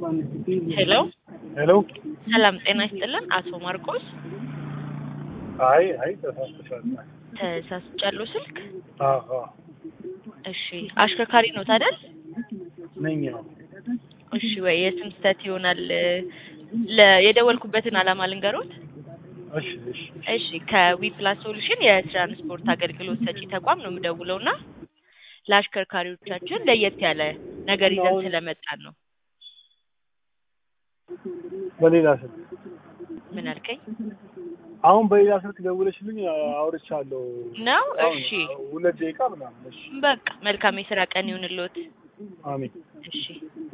ሄሎ ሄሎ ሰላም ጤና ይስጥልን አቶ ማርቆስ አይ አይ ተሳስተሻል። ተሳስቻለሁ ስልክ አዎ እሺ አሽከርካሪ ነው ታደል ነኝ። አዎ እሺ ወይ የስም ስህተት ይሆናል ለ- የደወልኩበትን አላማ ልንገሮት እሺ እሺ እሺ ከዊፕላስ ሶሉሽን የትራንስፖርት አገልግሎት ሰጪ ተቋም ነው የምደውለው እና ለአሽከርካሪዎቻችን ለየት ያለ ነገር ይዘን ስለመጣን ነው በሌላ ስልክ ምን አልከኝ አሁን በሌላ ስልክ ደውለሽልኝ አውርቻለሁ። ነው አሁን እሺ ሁለት ደቂቃ ምናምን። እሺ በቃ መልካም የስራ ቀን ይሁንልዎት አሜን። እሺ